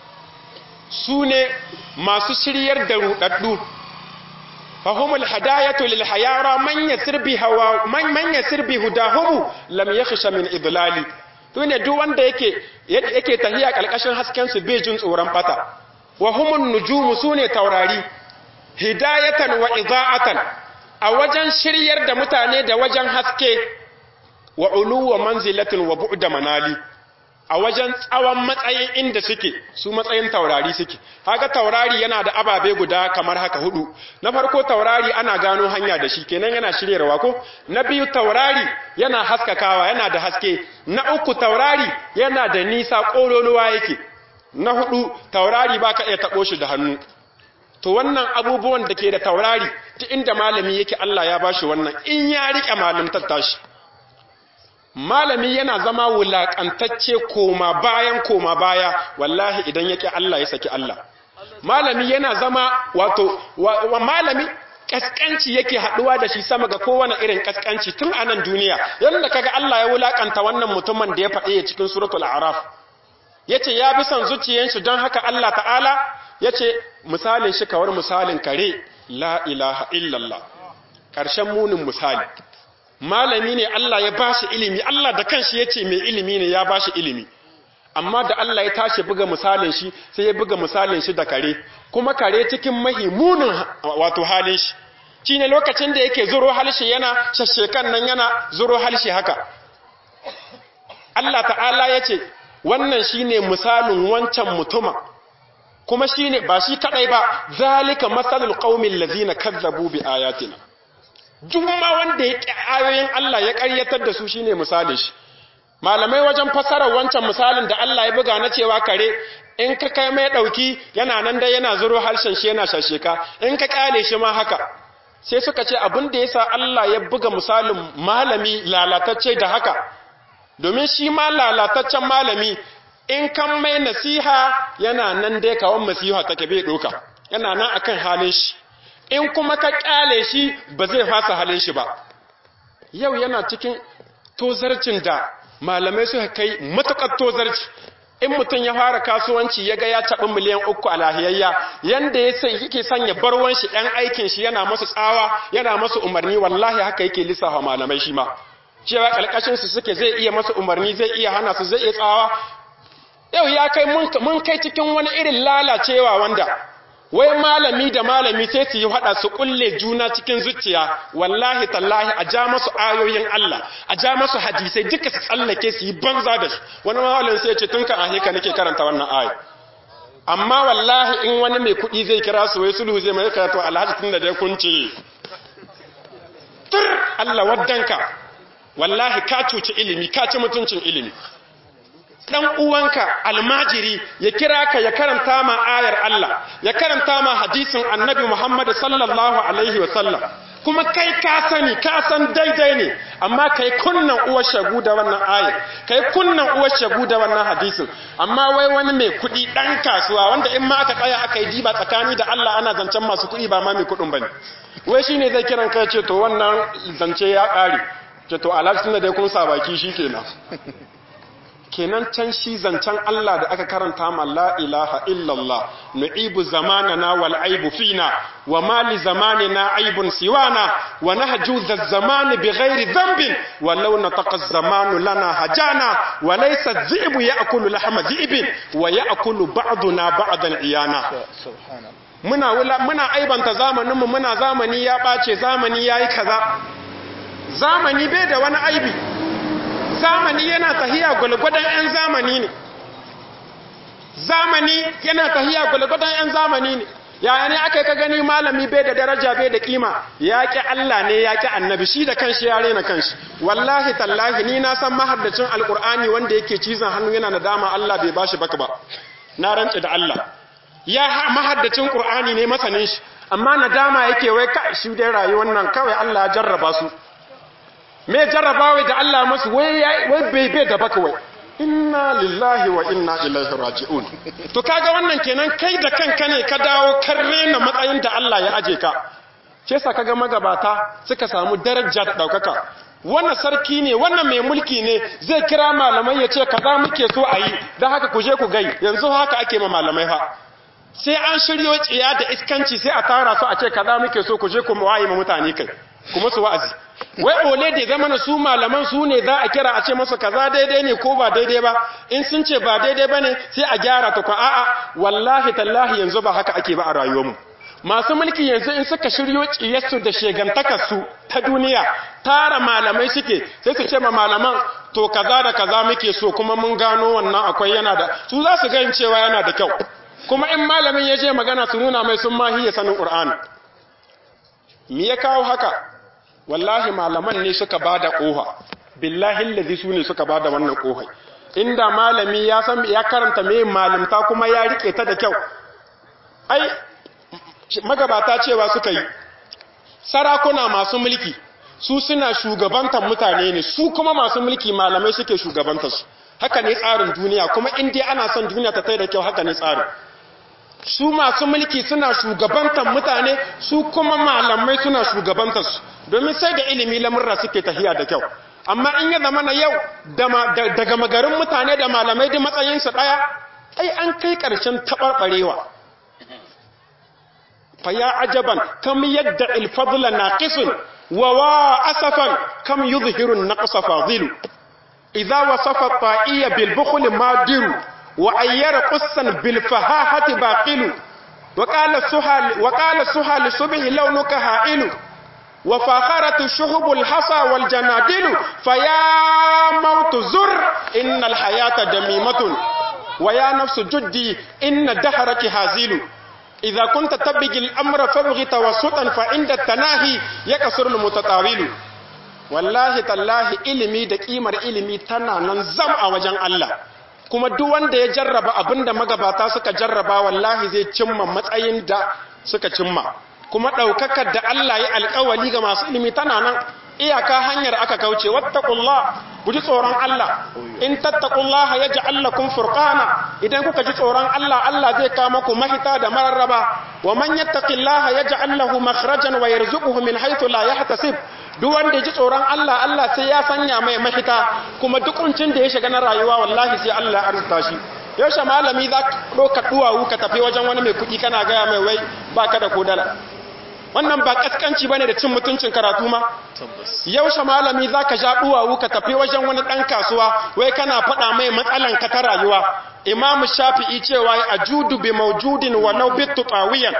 su ne masu shiryar da ruɗaɗɗu fahimul hadayatu lil hayara man yasir bi hawa man man yasir bi hudahumu lam yakhsha min idlali to ne duk wanda yake yake tahiya kalkashin hasken su bai jin tsoron bata wa humun nujumu sune taurari hidayatan wa idaatan a wajen shiryar da mutane da wajen haske wa uluwa manzilatin wa bu'da manali a wajen tsawon matsayin inda suke su matsayin taurari suke haka taurari yana da ababe guda kamar haka hudu na farko taurari ana gano hanya da shi kenan yana shiryarwa ko na biyu taurari yana haskakawa yana da haske na uku taurari yana da nisa kololuwa yake na hudu taurari baka iya tabo shi da hannu to wannan abubuwan da ke da taurari ta inda malami yake Allah ya bashi wannan in ya rike malamtar tashi malami yana zama wulakantacce koma bayan koma baya wallahi idan yake Allah ya saki Allah malami yana zama wato wa, malami kaskanci yake haduwa da shi sama ga kowane irin kaskanci tun a nan duniya yadda kaga Allah ya wulakanta wannan mutumin da ya faɗi cikin suratul araf yace ya bi son zuciyar shi don haka Allah ta'ala yace misalin shi kawar misalin kare la ilaha illallah ƙarshen munin misali malami ne Allah ya bashi ilimi Allah da kanshi yace mai ilimi ne ya bashi ilimi amma da Allah ya tashi buga misalin shi sai ya buga misalin shi da kare kuma kare cikin mahimunin wato halin shi shine lokacin da yake zuro halshi yana shashekan nan yana zuro halshi haka Allah ta'ala yace wannan shine misalin wancan mutuma kuma shine ba shi kadai ba zalika masalul qaumil ladina kazzabu bi ayatina jumma wanda ya ayoyin Allah ya ƙaryatar da su shine misalin shi malamai wajen fasarar wancan misalin da Allah ya buga na cewa kare in ka kai mai dauki yana nan da yana zuro harshen shi yana shasheka in ka kyale shi ma haka sai suka ce abin da yasa Allah ya buga misalin malami lalatacce da haka domin shi ma lalataccen malami in kan mai nasiha yana nan dai kawon nasiha take bai doka yana nan akan halin shi in kuma ka kyale shi ba zai fasa halin shi ba yau yana cikin tozarcin da malamai suka kai matukar tozarci in mutum ya fara kasuwanci ya ga ya taɓi miliyan uku a lahiyayya yanda ya sai yake sanya barwan shi ɗan aikin shi yana masu tsawa yana masu umarni wallahi haka yake lissafa malamai shi ma cewa ƙalƙashin su suke zai iya masu umarni zai iya hana su zai iya tsawa yau ya kai mun kai cikin wani irin lalacewa wanda wai malami da malami sai su yi hada su kulle juna cikin zuciya wallahi tallahi a ja masu ayoyin Allah a ja masu hadisai duka su tsallake su yi banza da su wani malamin sai ya ce tun kan ahika nake karanta wannan ayi amma wallahi in wani mai kuɗi zai kira su wai sulhu zai mai karatu alhaji tun da dai kun ce tur Allah waddanka wallahi ka cuci ilimi ka ci mutuncin ilimi dan uwanka almajiri ya kira ka ya karanta ma ayar Allah ya karanta ma hadisin annabi Muhammad sallallahu alaihi wa sallam kuma kai ka sani ka san daidai ne amma kai kunnan uwar shagu da wannan aya kai kunnan uwar shagu da wannan hadisin amma wai wani mai kuɗi ɗan kasuwa wanda in ma aka tsaya aka yi diba tsakani da Allah ana zancen masu kuɗi ba ma mai kuɗin bane wai shine zai kiran kai ce to wannan zance ya ƙare ce to alhaji tunda dai kun sa baki shikenan kenan can shi zancen Allah da aka karanta ma la ilaha illallah nu'ibu zamanana wal aibu fina wa ma li zamanina aibun siwana wa nahju dha zaman bi ghairi dhanbin wa law nataqa zamanu lana hajana wa laysa dhi'bu ya'kulu lahma dhi'bin wa ya'kulu ba'duna ba'dan iyana muna wula muna aibanta zamanin mu muna zamani ya bace zamani yayi kaza zamani bai da wani aibi zamani yana tahiya gwalgwadon 'yan zamani ne zamani yana tahiya gwalgwadon 'yan zamani ne yaya ne aka yi ka gani malami bai da daraja bai da kima ya ƙi Allah ne ya ƙi annabi shi da kanshi ya rena kanshi wallahi tallahi ni na san mahaddacin alƙur'ani wanda yake cizon hannu yana da dama Allah bai bashi baka ba na rantse da Allah ya mahaddacin ƙur'ani ne masanin shi amma nadama yake wai ka shi dai rayuwar nan kawai Allah ya jarraba su me jarrabawa da Allah masu wai bai bai da baka wai inna lillahi wa inna ilaihi raji'un to kaga wannan kenan kai da kanka ne ka dawo kan rena matsayin da Allah ya aje ka ce sa kaga magabata suka samu daraja da daukaka wannan sarki ne wannan mai mulki ne zai kira malamai ya ce kaza muke so a yi don haka ku je ku gai yanzu haka ake ma malamai ha sai an shiryo tsiya da iskanci sai a tara su a ce kaza muke so ku je ku waye ma mutane kai kuma su wa'azi wai ole da zama na su malaman su ne za a kira a ce masa kaza daidai ne ko ba daidai ba in sun ce ba daidai ba ne sai a gyara ta kwa a'a wallahi tallahi yanzu ba haka ake ba a rayuwarmu masu mulki yanzu in suka shiryo ciyarsu da shegantakarsu ta duniya tara malamai suke sai su ce ma malaman to kaza da kaza muke so kuma mun gano wannan akwai yana da su za su ganin cewa yana da kyau kuma in malamin ya je magana su nuna mai sun mahiya sanin qur'ani me ya kawo haka wallahi malaman ne suka bada koha billahi allazi su ne suka bada wannan kohai inda malami ya san ya karanta me malimta kuma ya rike ta da kyau ai magabata cewa suka yi sarakuna masu mulki su suna shugabantar mutane ne su kuma masu mulki malamai suke shugabantar su haka ne tsarin duniya kuma in dai ana son duniya ta tai da kyau haka ne tsarin su masu mulki suna shugabantar mutane su kuma malamai suna shugabantar su domin sai da ilimi lamurra suke tafiya da kyau amma in ya zama na yau daga magarin mutane da malamai da matsayinsu ɗaya ai an kai ƙarshen taɓarɓarewa fa ya ajaban kam yadda ilfadla naqisun wa wa asafan kam yuzhiru naqsa fadilu idza wasafa ta'iya bil bukhl madiru wa ayyara qussan bil fahahati baqilu wa qala suhal wa qala suhal subhi launuka ha'ilu وفاخرة الشهب الحصى والجنادل فيا موت زر إن الحياة دميمة ويا نفس جدي إن دهرك هازيل إذا كنت تبغي الأمر فابغ توسطا فعند التناهي يكسر المتطاول والله تالله ilimi da kimar ilimi tana nan zam a wajen Allah kuma duk wanda ya jarraba abinda magabata suka jarraba wallahi zai cimma matsayin da suka cimma kuma ɗaukakar da Allah ya alƙawali ga masu ilimi tana nan iyaka hanyar aka kauce wattaqullah ku ji tsoron Allah in tattaqullah yaj'al lakum furqana idan kuka ji tsoron Allah Allah zai kawo muku mahita da mararraba wa man yattaqillaha yaj'al lahu makhrajan wa yarzuquhu min haythu la yahtasib duk wanda ya ji tsoron Allah Allah sai ya sanya mai mahita kuma duk kuncin da ya shiga na rayuwa wallahi sai Allah ya arzuta shi yaushe malami za ka ɗauka duwawu ka tafi wajen wani mai kuɗi kana gaya mai wai ba ka da kodala wannan ba kaskanci bane da cin mutuncin karatu ma yaushe malami zaka ja duwawu ka tafi wajen wani dan kasuwa wai kana faɗa mai matsalan ka ta rayuwa imam shafi'i cewa ajudu bi mawjudin walau bittu tawiyan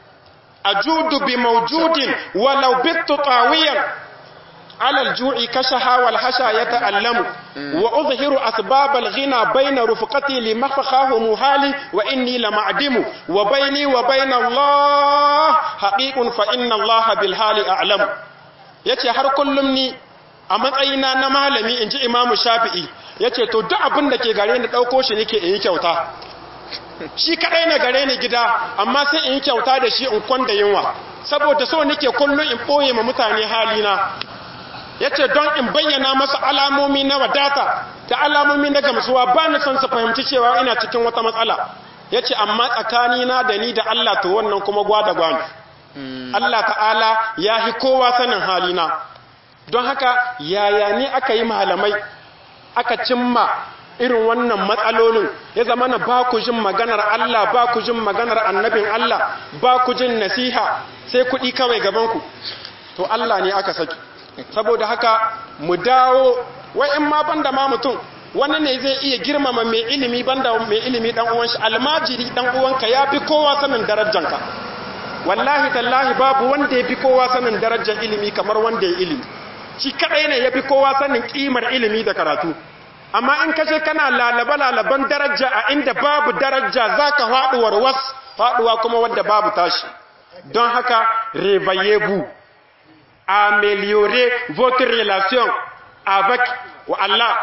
ajudu bi mawjudin walau bittu tawiyan على الجوع كشها والحشا يتألم وأظهر أسباب الغنى بين رفقتي لمفخاه مهالي وإني لمعدم وبيني وبين الله حقيق فإن الله بالحال أعلم yace har kullum ni a matsayina na malami in ji imamu shafi'i yace to duk abin da ke gare ni ɗauko shi nake in yi kyauta shi kaɗai na gare ni gida amma sai in yi kyauta da shi in kwanda yunwa saboda so nake kullum in ɓoye ma mutane halina ya ce don in bayyana masa alamomi na wadata da alamomi na gamsuwa ba ni son su fahimci cewa ina cikin wata matsala ya ce amma tsakanina da ni da Allah to wannan kuma gwada gwani Allah ta'ala ya hi kowa sanin halina don haka yaya ne aka yi malamai aka cimma irin wannan matsalolin ya zama na ba ku jin maganar Allah ba ku jin maganar annabin Allah ba ku jin nasiha sai kuɗi kawai gabanku to Allah ne aka saki saboda haka mu dawo wai in ma banda ma mutum wani ne zai iya girmama mai ilimi banda mai ilimi dan uwan shi almajiri dan uwanka ya fi kowa sanin darajanka wallahi tallahi babu wanda ya fi kowa sanin darajar ilimi kamar wanda ya ilimi shi kadai ne ya fi kowa sanin kimar ilimi da karatu amma in kashe kana lalaba lalaban daraja a inda babu daraja zaka faduwar was faduwa kuma wadda babu tashi don haka réveillez-vous améliorez votre relation avec Allah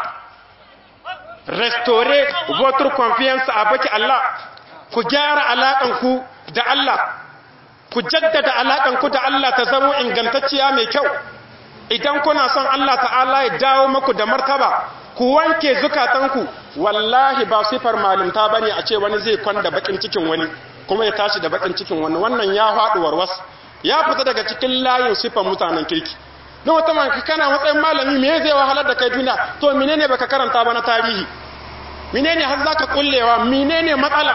restaurez votre confiance avec Allah ku gyara alaƙanku da Allah ku jaddada alaƙanku da Allah ta zama ingantacciya mai kyau idan kuna son Allah ta'ala ya dawo maku da martaba ku wanke zukatanku wallahi ba sifar malumta bane a ce wani zai kwanda bakin cikin wani kuma ya tashi da bakin cikin wani wannan ya faɗi warwas ya fita daga cikin layin sifar mutanen kirki don wata man kana matsayin malami me zai wahalar da kai duniya to menene baka karanta ba na tarihi menene har zaka kullewa menene matsala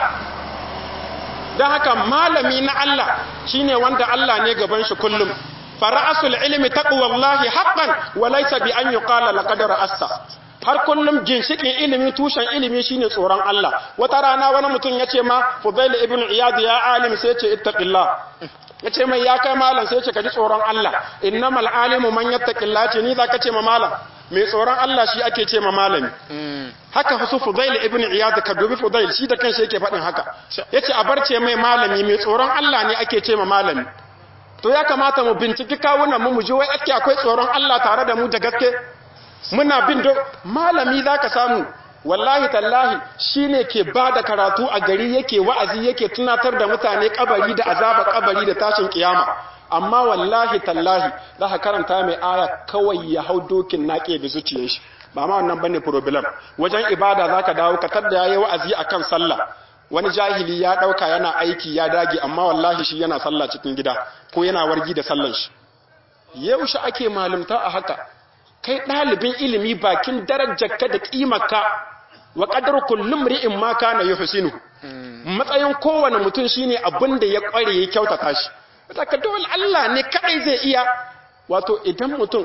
don haka malami na Allah shine wanda Allah ne gaban shi kullum fara'asul ilmi taqwallahi haqqan wa laysa bi an yuqala laqad ra'assa har kullum ginshikin ilimi tushen ilimi shine tsoron Allah wata rana wani mutum ya ce ma Fudail ibn Iyad ya alim sai ce ittaqillah ya ce mai ya kai malam sai ce ka ji tsoron Allah innamal alimu man yattaqillah ce ni zaka ce ma malam mai tsoron Allah shi ake ce ma malami haka su Fudail ibn Iyad ka dubi Fudail shi da kanshi yake faɗin haka yace a barce mai malami mai tsoron Allah ne ake ce ma malami to ya kamata mu binciki kawunan mu mu ji wai ake akwai tsoron Allah tare da mu da gaske muna bin do malami zaka samu wallahi tallahi shine ke bada karatu a gari yake wa'azi yake tunatar da mutane kabari da azaba kabari da tashin kiyama amma wallahi tallahi za ka karanta mai aya kawai ya hau dokin naƙe da zuciyar shi ba ma wannan bane problem wajen ibada zaka dawo ka tadda yayi wa'azi akan sallah wani jahili ya dauka yana aiki ya dage amma wallahi shi yana sallah cikin gida ko yana wargi da sallan shi yaushe ake malumta a haka kai ɗalibin ilimi bakin darajarka da ƙimarka wa ƙadar kullum ri'in ma kana yuhsinu matsayin kowane mutum shine abin da ya ƙware ya kyautata shi saka dole Allah ne kadai zai iya wato idan mutum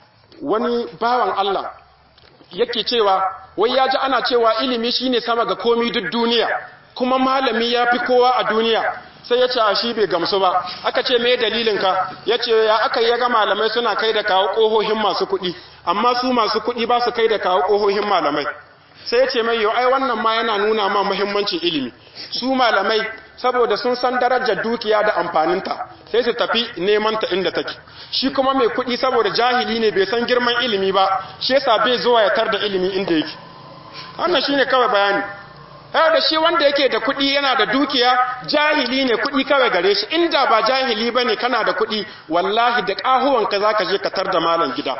wani bawan Allah yake cewa wai ya ji ana cewa ilimi shine sama ga komi duk duniya kuma malami ya fi kowa a duniya sai ya ce a shi bai gamsu ba aka ce me dalilinka ya ce ya aka yi ga malamai suna kai da kawo ƙohohin masu kuɗi amma su masu kuɗi ba su kai da kawo ƙohohin malamai sai ya ce mai yau ai wannan ma yana nuna ma muhimmancin ilimi su malamai saboda sun san darajar dukiya da amfaninta sai su tafi neman ta inda take shi kuma mai kuɗi saboda jahili ne bai san girman ilimi ba shi yasa bai zuwa ya tar da ilimi inda yake wannan shine kawai bayani har da shi wanda yake da kuɗi yana da dukiya jahili ne kuɗi kawai gare shi inda ba jahili bane kana da kuɗi wallahi da ƙahuwanka zaka je ka tar da malam gida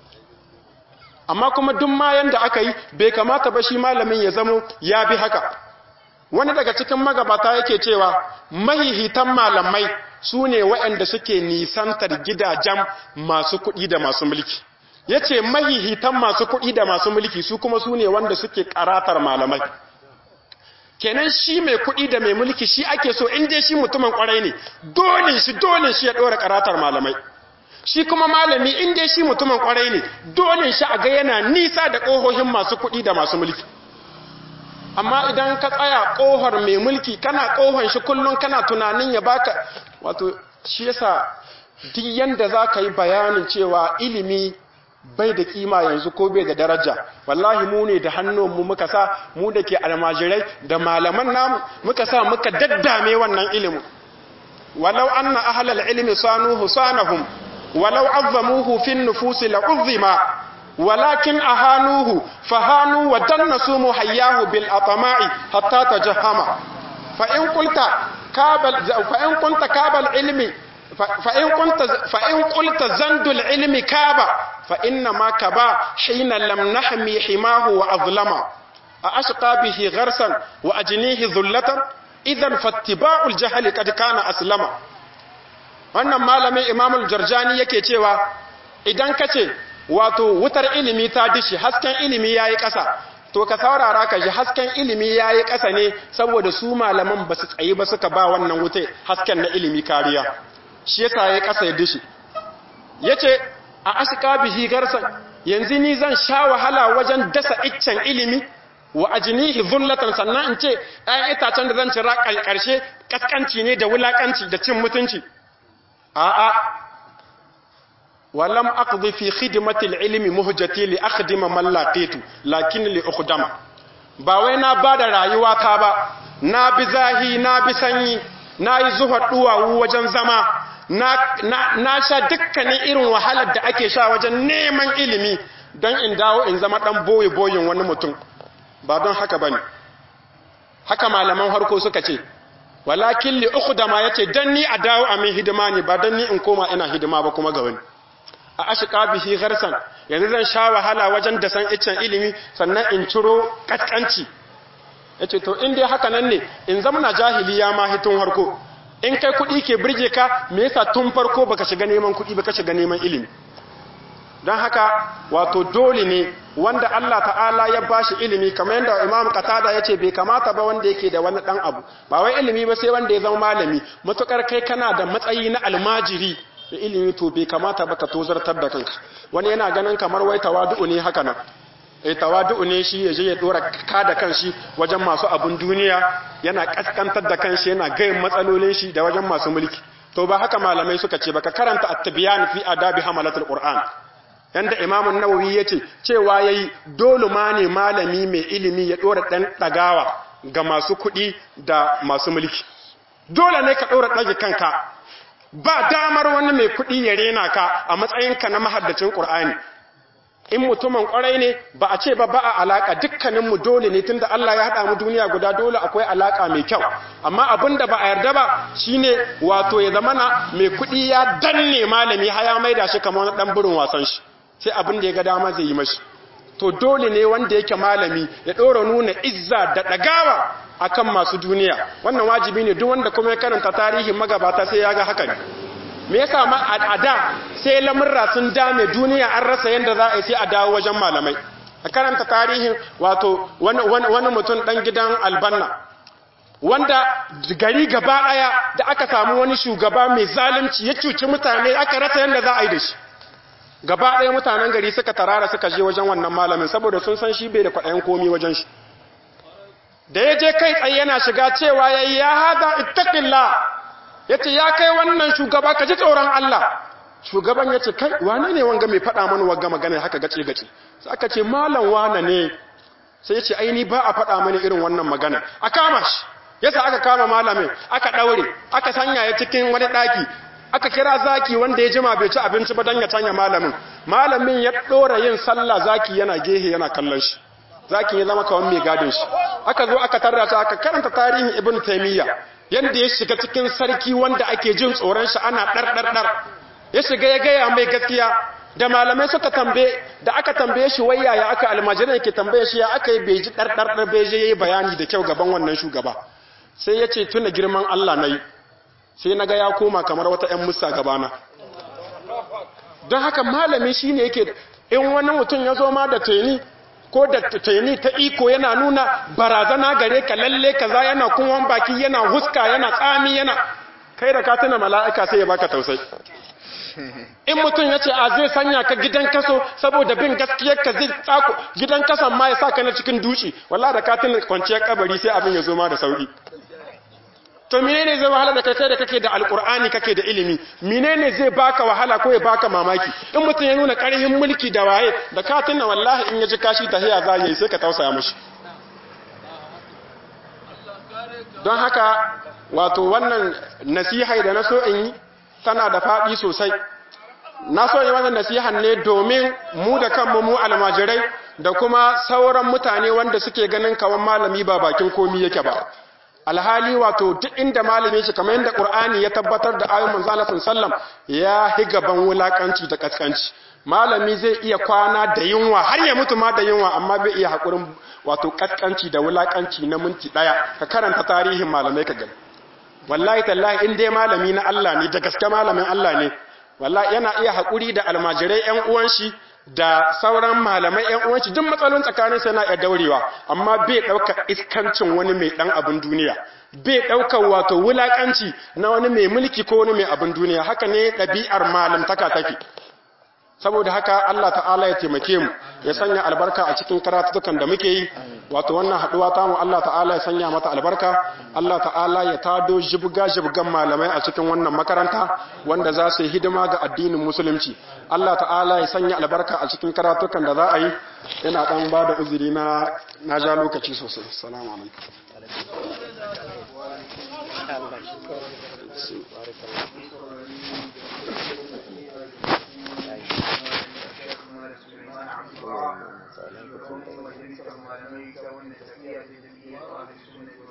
amma kuma duk ma yanda aka yi bai kamata ba shi malamin ya zamo ya bi haka wani daga cikin magabata yake cewa mahihitan malamai su ne waɗanda suke nisantar gidajen masu kuɗi da masu mulki ya ce mahihitan masu kuɗi da masu mulki su kuma su ne wanda suke karatar malamai kenan shi mai kuɗi da mai mulki shi ake so in dai shi mutumin kwarai ne dole shi dole shi ya ɗora karatar malamai shi kuma malami in dai shi mutumin kwarai ne dole shi a ga yana nisa da ƙohohin masu kuɗi da masu mulki amma idan ka tsaya ƙohar mai mulki kana ƙohon shi kullum kana tunanin ya baka wato shi yasa duk yanda za ka yi bayanin cewa ilimi bai da kima yanzu ko bai da daraja wallahi mu ne da hannunmu muka sa mu da ke almajirai da malaman namu muka sa muka daddame wannan ilimin walau anna ahlal ilmi sanuhu sanahum walau azzamuhu fin nufusi la'uzzima walakin ahanuhu fahanu wa dannasu muhayyahu bil atama'i hatta tajahama fa in qulta kabal fa in kunta kabal ilmi fa'in ƙulta zandul ilmi kaba fa'inna ma kaba hina lam nahmi himahu wa azlama a ashqa bihi gharsan wa ajnihi dhullatan idan fattiba'ul jahali kad kana aslama wannan malamin imamul jarjani yake cewa idan kace wato wutar ilimi ta dishi hasken ilimi yayi ƙasa to ka saurara ka ji hasken ilimi yayi ƙasa ne saboda su malaman ba su tsayi ba suka ba wannan wuta hasken na ilimi kariya shi yasa yayi ƙasa ya dishi yace a ashqa bihi garsan yanzu ni zan sha wahala wajen dasa iccen ilimi wa ajnihi dhullatan sannan in ce ɗayan itacen da zan cira ƙarshe kaskanci ne da wulakanci da cin mutunci a'a walam aqdi fi khidmati al-ilmi muhjati li akhdima man laqitu lakin li ukhdama ba wai na bada rayuwa ta ba na bi zahi na bi sanyi na yi zuwa duwawu wajen zama na, na, na sha dukkanin irin wahalar da ake sha wajen neman ilimi don in dawo in zama dan boye boyin wani mutum ba don haka bane haka malaman harko suka ce walakin li ukhdama yace dan ni a dawo a min hidima ne ba dan ni in koma ina hidima ba kuma ga wani a ashqa bihi gharsan yanzu zan sha wahala wajen da san iccen ilimi sannan in ciro kaskanci yace to in dai haka nan ne in zamana jahiliya ma hitun harko in kai kuɗi ke birge ka me yasa tun farko baka shiga neman kuɗi baka shiga neman ilimi don haka wato dole ne wanda Allah ta'ala ya bashi ilimi kamar yadda Imam Qatada yace bai kamata ba wanda yake da wani dan abu ba wai ilimi ba sai wanda ya zama malami matukar kai kana da matsayi na almajiri da ilimi to bai kamata ba ka tozartar da kanka wani yana ganin kamar wai tawadu ne haka nan eh tawadu ne shi yaje ya dora ka da kanshi wajen masu abun duniya yana kaskantar da kanshi yana gayin matsalolin shi da wajen masu mulki to ba haka malamai suka ce baka karanta at-tibyan fi adabi hamalatul qur'an yanda imamun nawawi ya ce cewa ya yi dole ma ne malami mai ilimi ya ɗora ɗan ɗagawa ga masu kuɗi da masu mulki dole ne ka ɗora ɗage kanka ba damar wani mai kuɗi ya rena ka a matsayinka na mahaddacin ƙur'ani in mutumin ƙwarai ne ba a ce ba ba a alaƙa dukkaninmu dole ne tunda Allah ya haɗa mu duniya guda dole akwai alaƙa mai kyau amma abin da ba a yarda ba shine wato ya zamana mai kuɗi ya danne malami haya maida shi kamar ɗan burin wasan shi sai abin da ya ga dama zai yi mashi to dole ne wanda yake malami ya ɗora nuna izza da ɗagawa akan masu duniya wannan wajibi ne duk wanda kuma ya karanta tarihin magabata sai ya ga haka ne me yasa ma a da sai lamurra sun dame duniya an rasa yadda za a yi sai a dawo wajen malamai a karanta tarihin wato wani mutum ɗan gidan albanna wanda gari gaba ɗaya da aka samu wani shugaba mai zalunci ya cuci mutane aka rasa yadda za a yi da shi gaba ɗaya mutanen gari suka tarara suka je wajen wannan malamin saboda sun san shi bai da kwaɗayen komi wajen shi da ya je kai tsaye yana shiga cewa ya yi ya haɗa ittaƙilla ya ce ya kai wannan shugaba ka ji tsoron Allah shugaban ya ce kai wane ne wanga mai faɗa mana wanga magana haka gace gace sai aka ce malam wane ne sai ya ce aini ba a faɗa mani irin wannan magana a kama shi yasa aka kama malamin aka ɗaure aka sanya ya cikin wani ɗaki aka kira zaki wanda ya jima bai ci abinci ba don ya canya malamin malamin ya ɗora yin sallah zaki yana gehe yana kallon shi zaki ya zama kawan mai gadin shi aka zo aka tarra ta aka karanta tarihin ibn taimiyya yadda ya shiga cikin sarki wanda ake jin tsoron shi ana ɗarɗarɗar ya shiga ya gaya mai gaskiya da malamai suka tambaye da aka tambaye shi wai yaya aka almajiran yake tambaye shi ya aka yi bai ji ɗarɗarɗar bai je yayi bayani da kyau gaban wannan shugaba sai ya ce tuna girman Allah na yi sai na ga ya koma kamar wata ‘yan musa gabana don haka malami shi ne yake in wani mutum ya zo ma da taini ko da taini ta iko yana nuna barazana gare ka lalle kaza yana kunwan baki yana huska yana tsami yana kai da ka tuna mala'ika sai ya baka tausai in mutum ya ce a zai sanya ka gidan kaso saboda bin gaskiyar ka zai tsako gidan kasan ma ya sa ka na cikin duci wallah da ka tuna kwanciyar kabari sai abin ya zo ma da sauki to menene zai wahala da kai kai da kake da alkur'ani kake da ilimi menene zai baka wahala ko ya baka mamaki in mutum ya nuna karhin mulki da waye da ka tuna wallahi in ya ji kashi tahiya za yi sai ka tausaya mishi don haka wato wannan nasiha da na so in yi tana da faɗi sosai na so yi wannan nasihan ne domin mu da kanmu mu almajirai da kuma sauran mutane wanda suke ganin kawan malami ba bakin komi yake ba alhali wato duk inda malami shi kamar yadda qur'ani ya tabbatar da ayoyin manzo Allah sallam ya higaban wulakanci da kaskanci malami zai iya kwana da yunwa har ya mutu ma da yunwa amma bai iya hakurin wato kaskanci da wulakanci na minti daya ka karanta tarihin malamai ka gani wallahi tallahi in dai malami na Allah ne da gaske malamin Allah ne wallahi yana iya hakuri da almajirai ƴan uwan shi da sauran malamai ƴan uwan shi duk matsalolin tsakanin sa yana iya daurewa amma bai dauka iskancin wani mai dan abin duniya bai dauka wato wulakanci na wani mai mulki ko wani mai abin duniya haka ne ɗabi'ar malamtaka take saboda haka Allah ta'ala ya taimake mu ya sanya albarka a cikin karatukan da muke yi wato wannan haduwa ta mu Allah ta'ala ya sanya mata albarka Allah ta'ala ya tado jibga jibgan malamai a cikin wannan makaranta wanda za su yi hidima ga addinin musulunci Allah ta'ala ya sanya albarka a cikin karatukan da za a yi yana dan ba da uzuri na na ja lokaci sosai assalamu alaikum